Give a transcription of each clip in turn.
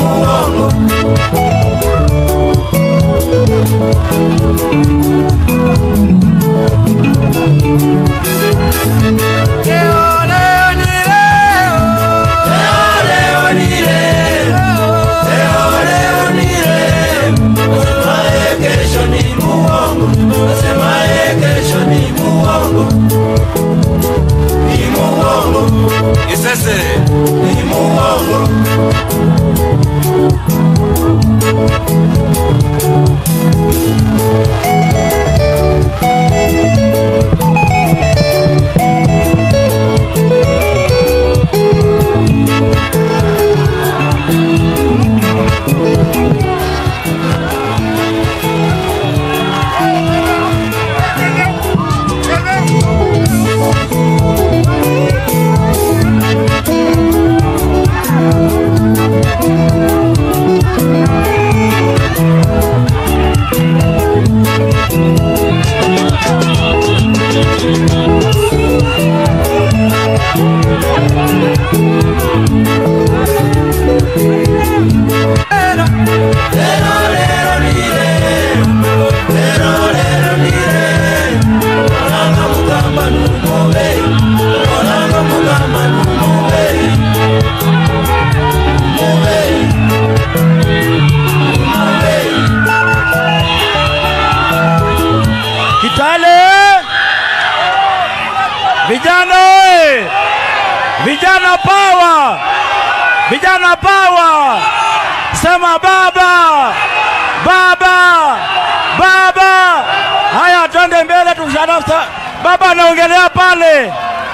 muongo. Leo, leo ni leo. Leo, leo ni leo. Leo, leo ni leo. Asemaye kesho ni muongo. Asemaye kesho ni muongo. Ni muongo. Isese ni muongo. Kitale! Vijana oye! Vijana power! Vijana power! Sema baba! Baba! Baba! Haya, twende mbele tushana. Baba anaongelea pale.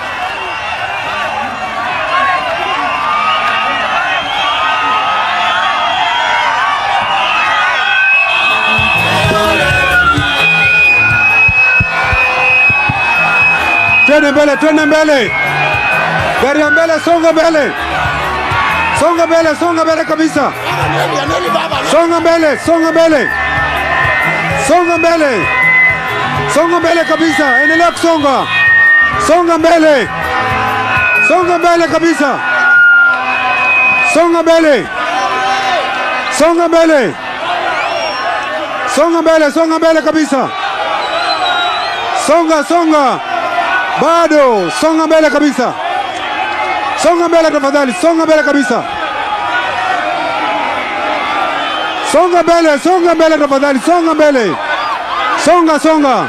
Twende mbele, twende mbele, gari ya mbele, songa mbele, songa mbele, songa mbele kabisa, songa mbele, songa mbele, songa mbele, songa mbele kabisa, endelea kusonga, songa mbele, songa mbele kabisa, songa mbele, songa mbele, songa mbele, songa mbele kabisa, songa, songa bado songa mbele kabisa, songa mbele tafadhali, songa mbele kabisa, songa mbele, songa mbele tafadhali, songa mbele, songa songa.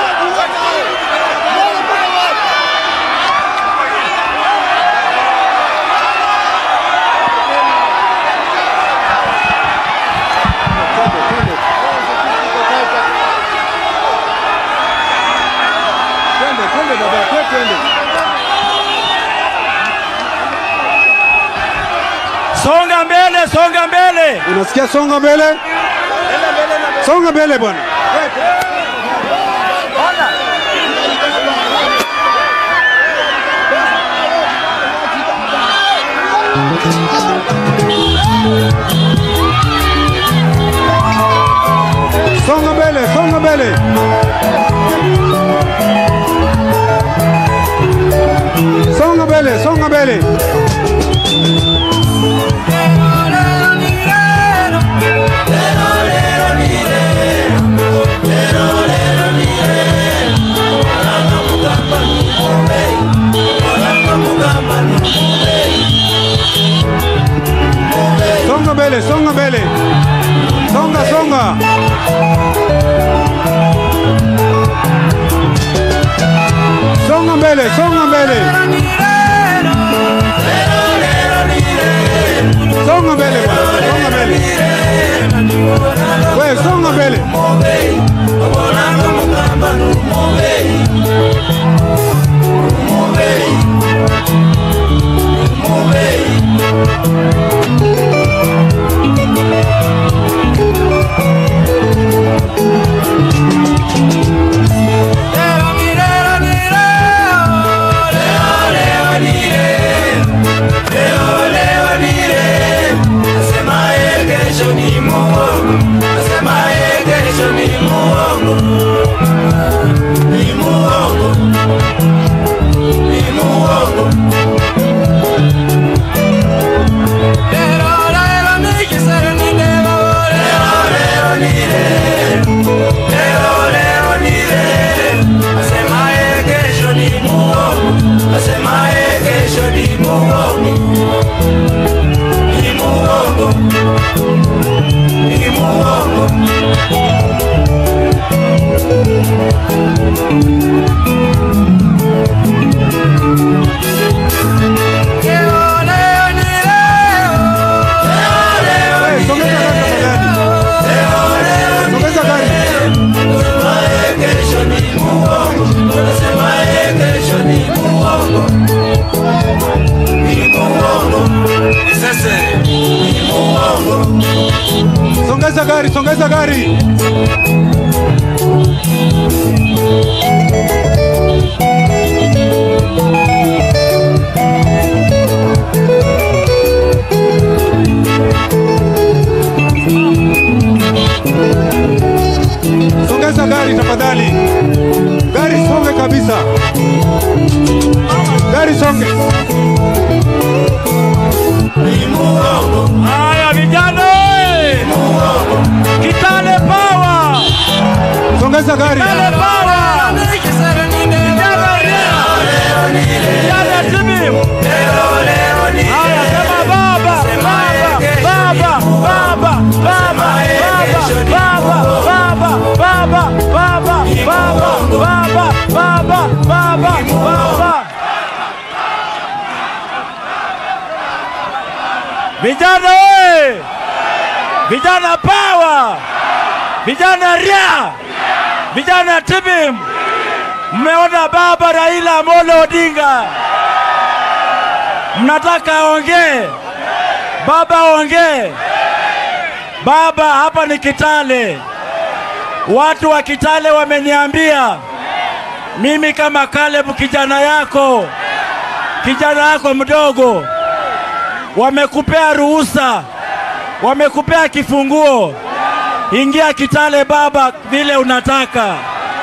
Twende, twende baba, twende, twende. Songa mbele, songa mbele. Unasikia songa mbele, songa mbele bwana. Songa mbele, songa mbele. Songa mbele, songa mbele. Songa mbele, songa mbele. Songa, songa. Songa mbele, songa mbele. Songa mbele bwana, songa mbele. Wewe songa mbele. Pero la Songeza gari. Songeza gari tafadhali. Gari songe kabisa. Gari songe. Haya vijana oye! Kitale power! Songeza gari. Kitale power! Vijana ria! Vijana timu! Haya sema baba! Baba! Baba! Baba! Baba! Baba! Baba! Baba! Baba! Baba! Baba! Baba! Baba! Baba! Vijana oye! Vijana power! Vijana ria! Vijana tibim! Mmeona baba Raila Amolo Odinga, mnataka aongee? Baba aongee. Baba, hapa ni Kitale. Watu wa Kitale wameniambia mimi kama Caleb, kijana yako, kijana yako mdogo, wamekupea ruhusa, wamekupea kifunguo, ingia Kitale baba, vile unataka.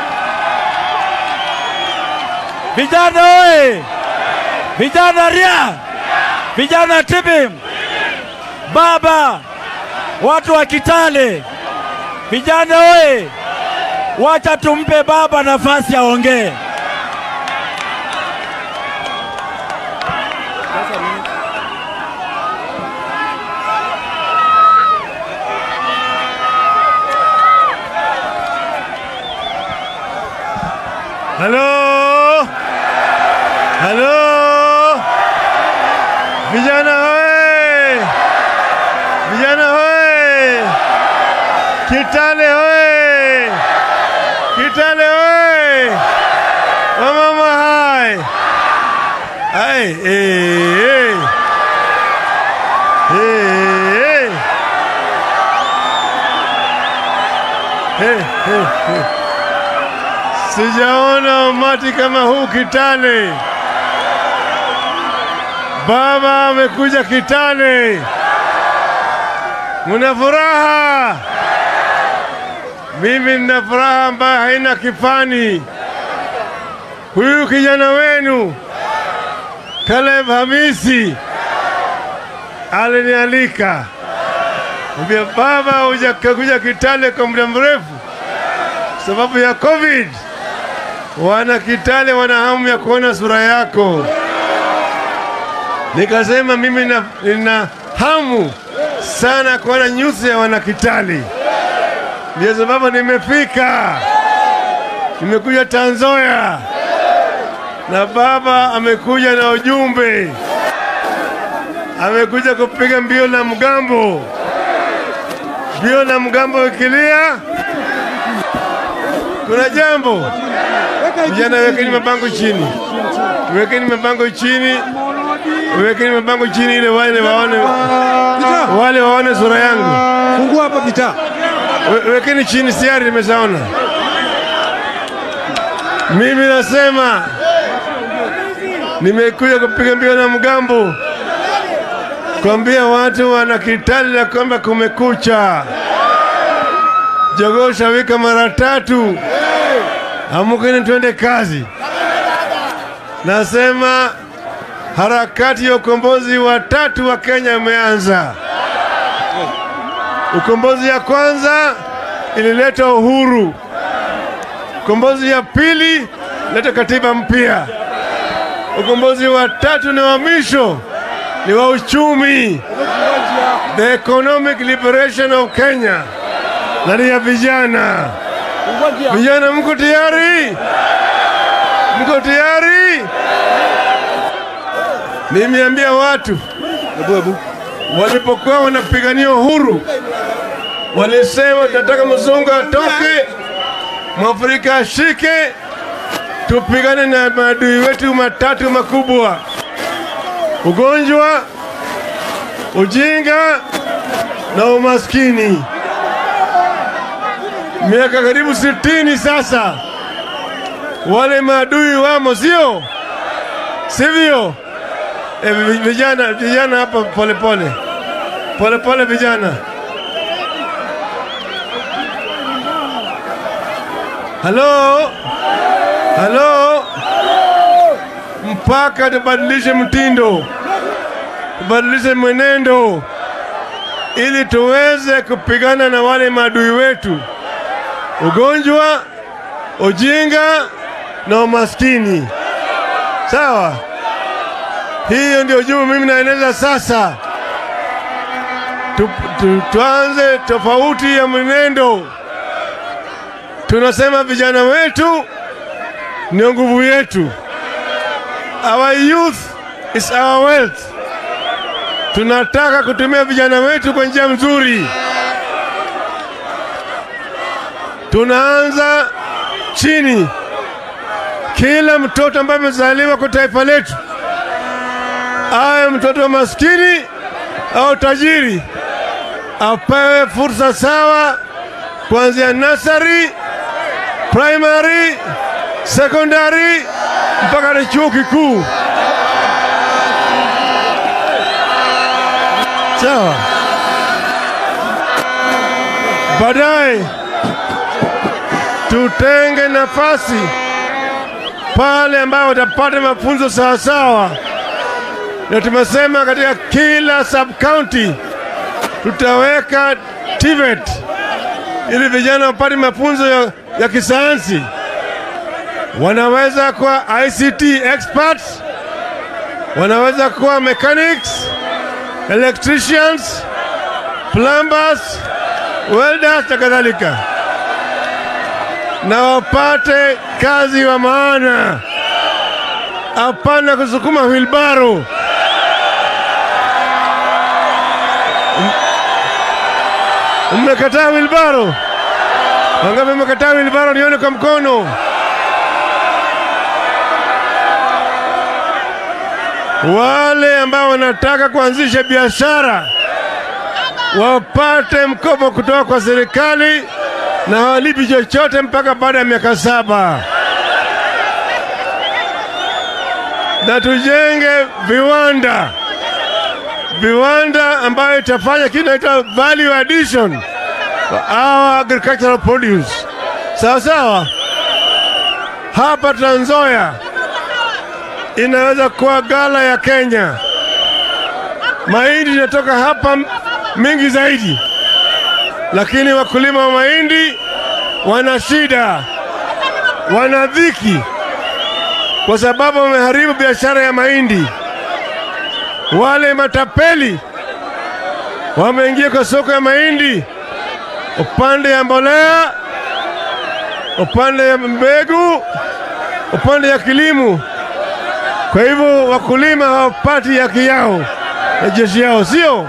Vijana oye! Vijana ria! Vijana tibim! Baba, watu wa Kitale, vijana oye! Wacha tumpe baba nafasi aongee. Halo, halo, vijana hoye, vijana hoye, Kitale hoye, Kitale hoye, wamama hai, hai, eh, eh, eh, eh, eh, eh, eh. Sijaona umati kama huu Kitale. Baba amekuja Kitale, muna furaha. Mimi nina furaha ambayo haina kifani. Huyu kijana wenu Caleb Hamisi alinialika, ambia baba, hujakuja Kitale kwa muda mrefu sababu ya COVID. Wana Kitale wana hamu ya kuona sura yako. Nikasema mimi na, nina hamu sana kuona nyuso ya wana Kitale, ndio sababu nimefika, nimekuja Tanzoya na baba amekuja na ujumbe, amekuja kupiga mbio la mgambo. Mbio la mgambo ikilia, kuna jambo Vijana, wekeni mabango chini, wekeni mabango chini, wekeni mabango chini ili wale waone, Gitaa. wale waone sura yangu. Fungua hapa gitaa. We- Wekeni chini, siari nimeshaona. Mimi nasema nimekuja kupiga mbio na mgambo, kuambia watu wana Kitale ya kwamba kumekucha. Jogoo shawika mara tatu, amukeni twende kazi. Nasema harakati ya ukombozi wa tatu wa Kenya imeanza. Ukombozi ya kwanza ilileta uhuru. Ukombozi ya pili leta katiba mpya. Ukombozi wa tatu ni wa mwisho, ni wa uchumi, the economic liberation of Kenya, na ni ya vijana. Vijana, mko tayari? Mko tayari? Nimeambia watu Ebu ebu. walipokuwa wanapigania uhuru, walisema tunataka mzungu atoke, mwafrika ashike, tupigane na maadui wetu matatu makubwa: ugonjwa, ujinga na umaskini. miaka karibu sitini sasa. Wale maadui wamo, sio sivyo? E, vijana vijana hapa, polepole polepole, vijana. Halo, halo, mpaka tubadilishe mtindo, tubadilishe mwenendo ili tuweze kupigana na wale maadui wetu, ugonjwa, ujinga na umaskini. Sawa, hiyo ndio juu mimi naeneza sasa. Tu, tu, tuanze tofauti ya mwenendo. Tunasema vijana wetu ndio nguvu yetu. Our youth is our wealth. Tunataka kutumia vijana wetu kwa njia nzuri. Tunaanza chini. Kila mtoto ambaye amezaliwa kwa taifa letu, awe mtoto maskini au tajiri, apewe fursa sawa kuanzia nasari, primary, secondary mpaka na chuo kikuu. Sawa. Baadaye tutenge nafasi pale ambao watapata mafunzo sawasawa, na tumesema katika kila sub county tutaweka TVET ili vijana wapate mafunzo ya, ya kisayansi. Wanaweza kuwa ICT experts, wanaweza kuwa mechanics, electricians, plumbers, welders na kadhalika, na wapate kazi wa maana, hapana kusukuma wilbaro. Mmekataa wilbaro? Wangapi mmekataa wilbaro? Nione kwa mkono. Wale ambao wanataka kuanzisha biashara wapate mkopo kutoka kwa serikali na hawalipi chochote mpaka baada ya miaka saba, na tujenge viwanda viwanda ambayo itafanya kitu inaitwa value addition for our agricultural produce. Sawa sawa, hapa Trans Nzoia inaweza kuwa gala ya Kenya. Mahindi inatoka hapa mingi zaidi, lakini wakulima wa mahindi wana shida, wana dhiki kwa sababu wameharibu biashara ya mahindi. Wale matapeli wameingia kwa soko ya mahindi, upande ya mbolea, upande ya mbegu, upande ya kilimo. Kwa hivyo wakulima hawapati haki yao na jeshi yao, sio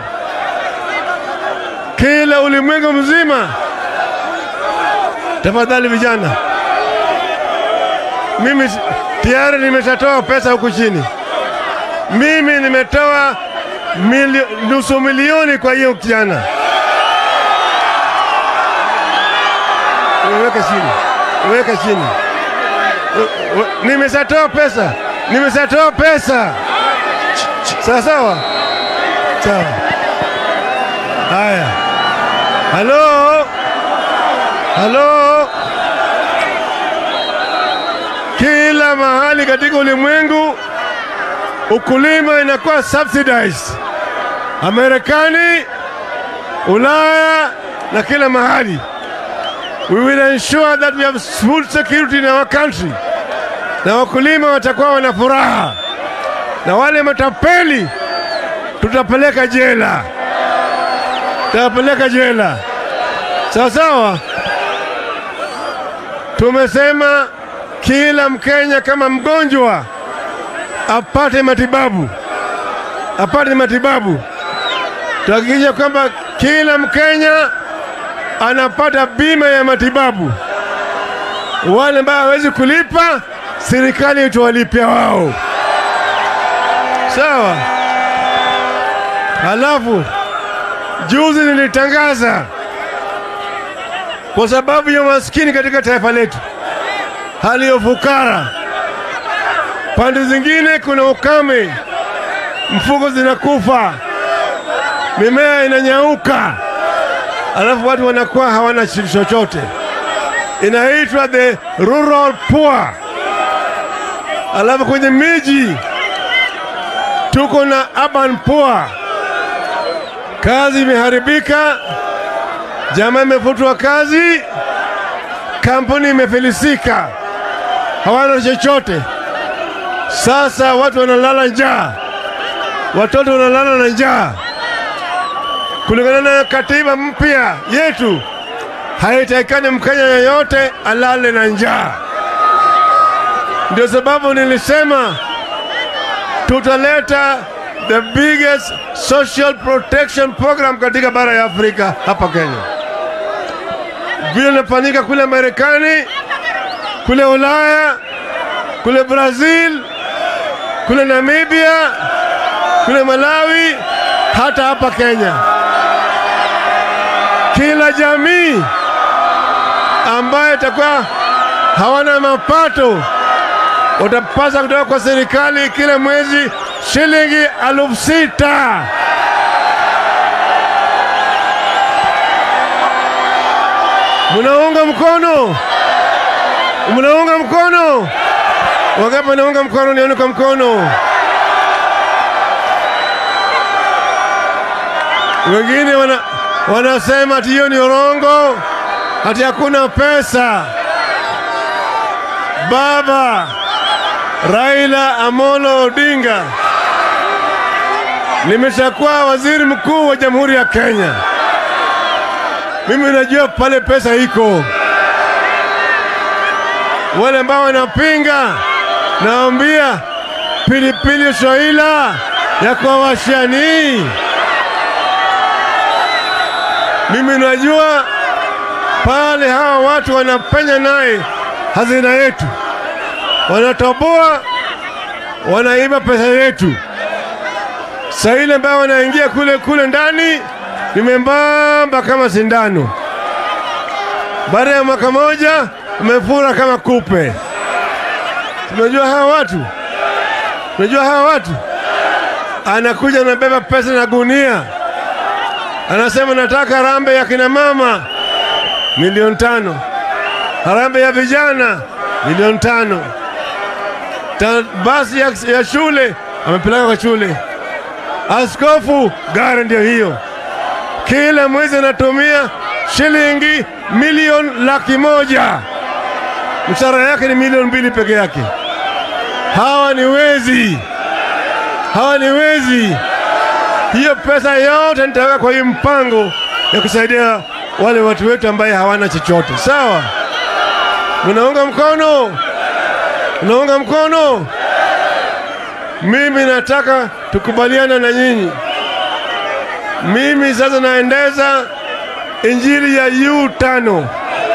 kila ulimwengu mzima. Tafadhali vijana, mimi tayari nimeshatoa pesa huku chini. Mimi nimetoa milio, nusu milioni kwa hiyo kijana. Weka chini, weka chini. Nimeshatoa pesa, nimeshatoa pesa. Sawa sawa sawa. Haya, halo halo, kila mahali katika ulimwengu ukulima inakuwa subsidized. Amerikani, Ulaya na kila mahali. We will ensure that we have food security in our country, na wakulima watakuwa wana furaha, na wale matapeli tutapeleka jela, tutapeleka jela. Sawa sawa. Tumesema kila Mkenya kama mgonjwa apate matibabu, apate matibabu. Tuhakikisha kwamba kila Mkenya anapata bima ya matibabu. Wale ambao hawezi kulipa, serikali itawalipia wao, sawa. Halafu juzi nilitangaza kwa sababu ya maskini katika taifa letu, hali ya ufukara. Pande zingine kuna ukame, mfugo zinakufa, mimea inanyauka, alafu watu wanakuwa hawana chochote. Inaitwa the rural poor. Alafu kwenye miji tuko na urban poor, kazi imeharibika, jamaa imefutwa kazi, kampuni imefilisika, hawana chochote. Sasa watu wanalala njaa, watoto wanalala na njaa. Kulingana na katiba mpya yetu, haitakikani Mkenya yeyote alale na njaa. Ndio sababu nilisema tutaleta the biggest social protection program katika bara ya Afrika hapa Kenya, vile inafanyika kule Marekani, kule Ulaya, kule Brazil, kule Namibia, kule Malawi, hata hapa Kenya. Kila jamii ambaye itakuwa hawana mapato watapasa kutoka kwa serikali kila mwezi shilingi elfu sita. Munaunga mkono? Munaunga mkono? Wangapi wanaunga mkono? Nione kwa mkono. Wengine wana, wanasema ati hiyo ni urongo, ati hakuna pesa. Baba Raila Amolo Odinga, nimeshakuwa waziri mkuu wa Jamhuri ya Kenya. Mimi najua pale pesa iko. Wale ambao wanapinga, naambia pilipili Swahila ya kwa washani. Mimi najua pale hawa watu wanapenya naye hazina yetu, wanatoboa, wanaiba pesa yetu. Saa ile ambayo wanaingia kule kule ndani ni membamba kama sindano. Baada ya mwaka moja umefura kama kupe. Tunajua hawa watu, tunajua hawa watu. Anakuja anabeba pesa na gunia, anasema nataka rambe ya kina mama milioni tano harambee ya vijana milioni tano. Ta, basi ya, ya shule amepeleka kwa shule. Askofu gari ndio hiyo, kila mwezi anatumia shilingi milioni laki moja. Mshahara yake ni milioni mbili peke yake. Hawa ni wezi, hawa ni wezi. Hiyo pesa yote nitaweka kwa hii mpango ya kusaidia wale watu wetu ambaye hawana chochote. Sawa? Munaunga mkono? Unaunga mkono? Mimi nataka tukubaliana na nyinyi. Mimi sasa naendeza injili ya yu tano,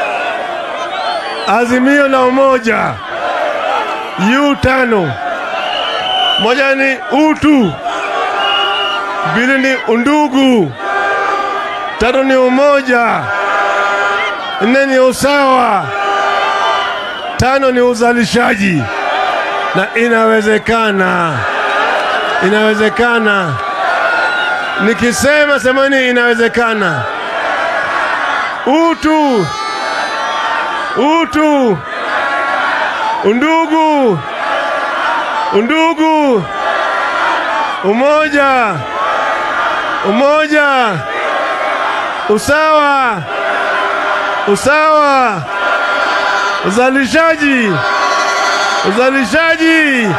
azimio la umoja. Yu tano, moja ni utu, mbili ni undugu, tatu ni umoja, nne ni usawa tano ni uzalishaji, na inawezekana, inawezekana. Nikisema semeni, inawezekana. Utu, utu, undugu, undugu, umoja, umoja, usawa, usawa uzalishaji, uzalishaji.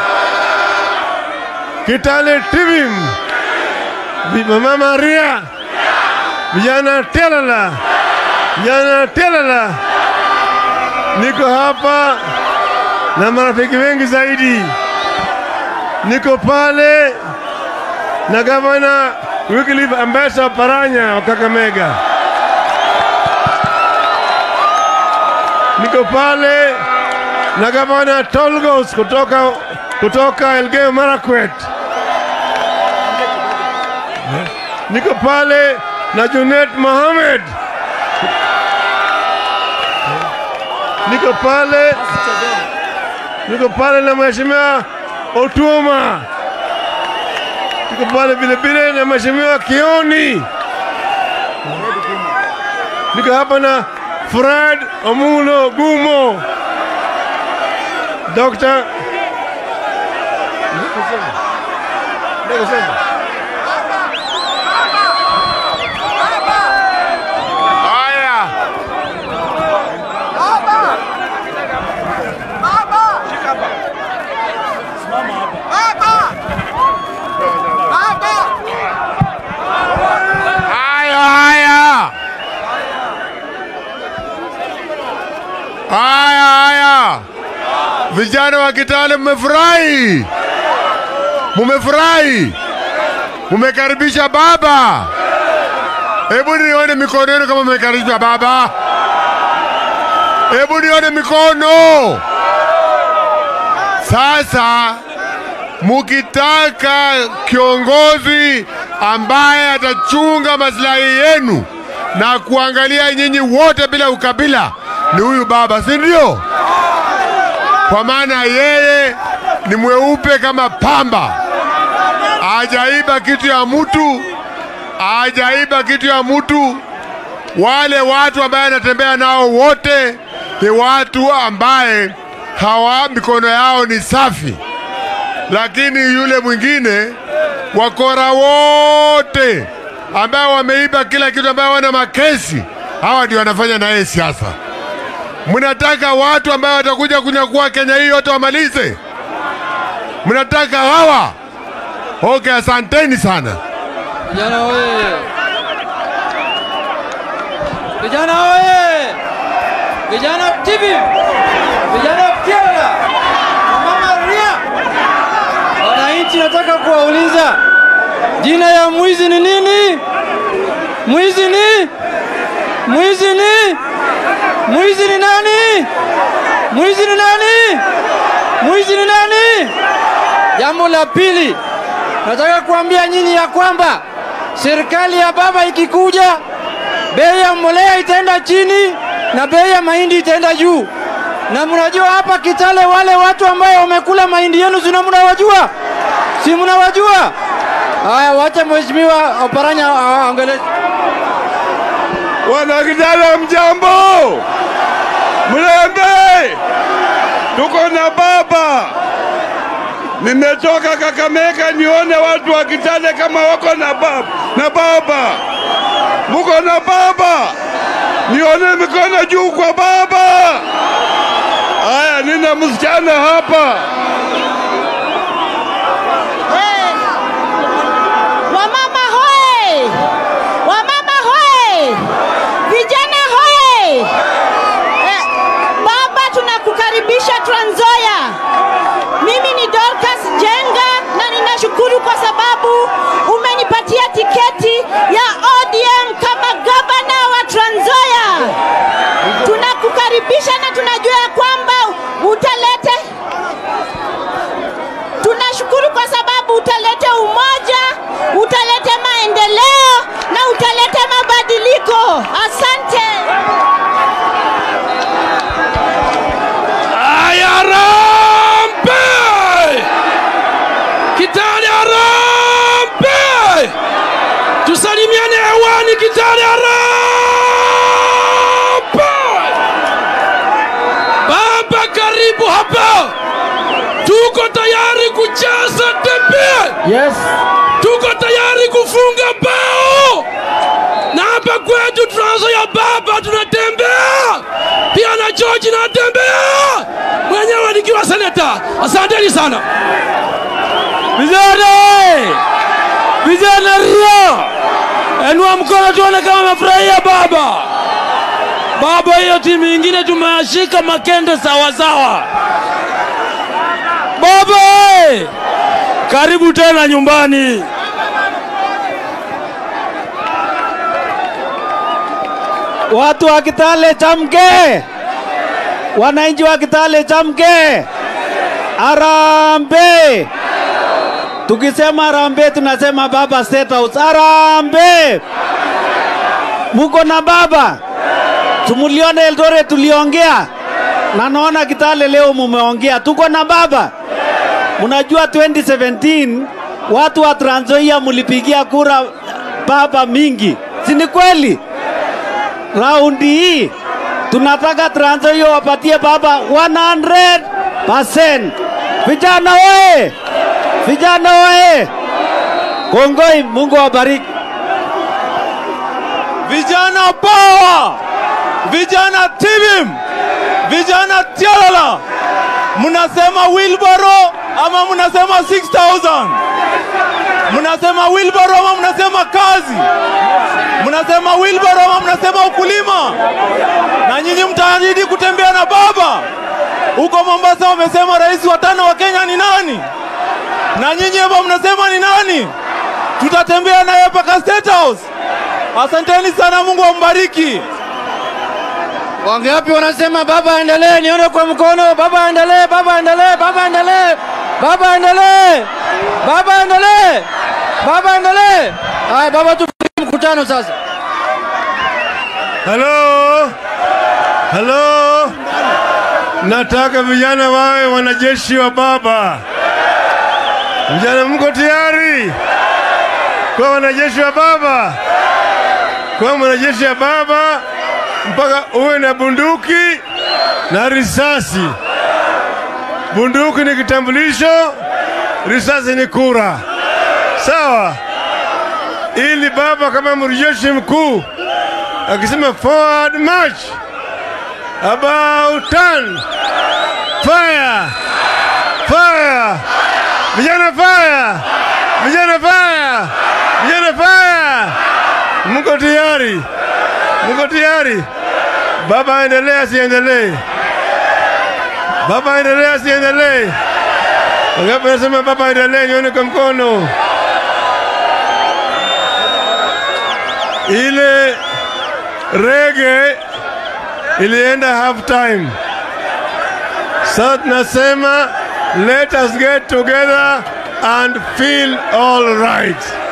Kitale Tivim, Mama Maria, vijana Telala, vijana Telala. Niko hapa na marafiki wengi zaidi. Niko pale na gavana Wycliffe Ambassa Paranya wa Kakamega. niko pale na gavana Tolgos kutoka, kutoka Elgeyo Marakwet. Niko pale na Junet Mohamed niko pale, niko pale na mheshimiwa Otuma, niko pale vile vile na mheshimiwa Kioni, niko hapa na Fred Omulo Gumo, Dr. Haya. Haya, haya. Haya, haya. Vijana wa Kitale mmefurahi? Mumefurahi? Mumekaribisha baba? Hebu nione mikono yenu kama mmekaribisha baba. Hebu nione mikono. Sasa mukitaka kiongozi ambaye atachunga maslahi yenu na kuangalia nyinyi wote bila ukabila, ni huyu baba, si ndio? Kwa maana yeye ni mweupe kama pamba, hajaiba kitu ya mtu, hajaiba kitu ya mtu. Wale watu ambaye anatembea nao wote ni watu ambaye hawa mikono yao ni safi, lakini yule mwingine wakora wote ambao wameiba kila kitu, ambao wana makesi, hawa ndio wanafanya naye siasa. Mnataka watu ambao watakuja kunyakua Kenya hii yote wamalize? Mnataka hawa? Okay, asanteni sana. Vijana oye! Vijana oye! Vijana TV! Vijana Kyela! Mama Ria! Wananchi, nataka kuwauliza jina ya mwizi ni nini? Mwizi ni mwizi ni mwizi ni nani? Mwizi ni nani? Mwizi ni nani? Jambo la pili, nataka kuambia nyinyi ya kwamba serikali ya baba ikikuja, bei ya mbolea itaenda chini na bei ya mahindi itaenda juu. Na mnajua hapa Kitale wale watu ambayo wamekula mahindi yenu, sina mnawajua? Si mnawajua? Haya, wacha mheshimiwa Oparanya aongelee. Wana Kitale mjambo, Mlembe, tuko na baba. Nimetoka Kakamega nione watu wa Kitale kama wako na baba, na baba. Muko na baba, nione mikono juu kwa baba. Haya, nina msichana hapa. Wamama hoe! Wamama hoe! Vijana hoe! Eh, baba tunakukaribisha Trans Nzoia. Mimi ni Dorcas Jenga na ninashukuru kwa sababu umenipatia tiketi ya ODM kama gavana wa Trans Nzoia. Tunakukaribisha na tunajua ya kwamba utalete tunashukuru kwa sababu utalete umoja, utalete maendeleo na utalete mabadiliko. Asante. Ayarambe! Kitale Arambe! Tusalimiane hewani Kitale Arambe! Baba karibu hapa. Tuko tayari kucheza tembe. Yes. Tuko tayari kufunga bao. Na hapa kwetu Trans Nzoia baba tunatembea. Pia na George natembea. Mwenyewe nikiwa seneta. Asanteni sana. Vijana! Vijana Rio! Enua mkono tuone kama mafurahia baba. Baba, hiyo timu ingine tumeyashika makende sawa sawa. Baba! eh! Karibu tena nyumbani. Watu wa Kitale chamke, wananchi wa Kitale chamke, arambe. Tukisema arambe, tunasema baba State House. Arambe, muko na baba. Tumulione Eldoret, tuliongea na naona Kitale leo mumeongea, tuko na baba. Mnajua 2017 watu wa Trans Nzoia mulipigia kura baba mingi, si ni kweli? Raundi hii tunataka Trans Nzoia wapatie baba 100%. Vijana oye! Vijana oye! Kongoi, Mungu awabariki. Vijana power! Vijana TVIM! Vijana Tialala! Mnasema wheelbarrow ama mnasema 6000? Mnasema wheelbarrow ama mnasema kazi? Mnasema wheelbarrow ama mnasema ukulima? Na nyinyi mtaahidi kutembea na baba huko Mombasa. Wamesema rais wa tano wa Kenya ni nani? Na nyinyi hapa mnasema ni nani? Tutatembea naye mpaka State House. Asanteni sana, Mungu ambariki. Wangapi wanasema baba aendelee? Nione kwa mkono. Baba aendelee, baba aendelee, baba aendelee, baba aendelee, baba aendelee, baba aendelee. Haya baba, tufungie mkutano sasa. Halo, halo, nataka vijana wawe wanajeshi wa baba. Vijana, mko tayari kwa wanajeshi wa baba? Kwa mwanajeshi wa baba mpaka uwe na bunduki na risasi. Bunduki ni kitambulisho, risasi ni kura, sawa? Ili baba kama mjeshi mkuu akisema forward march, about turn, fire, fire, vijana fire, vijana fire, vijana fire. Mko tayari? Mko tayari? Baba aendelee asiendelee? Baba aendelee asiendelee? Wangapi anasema baba aendelee? Nione kwa mkono. Ile rege ilienda half time. Sasa tunasema let us get together and feel all right.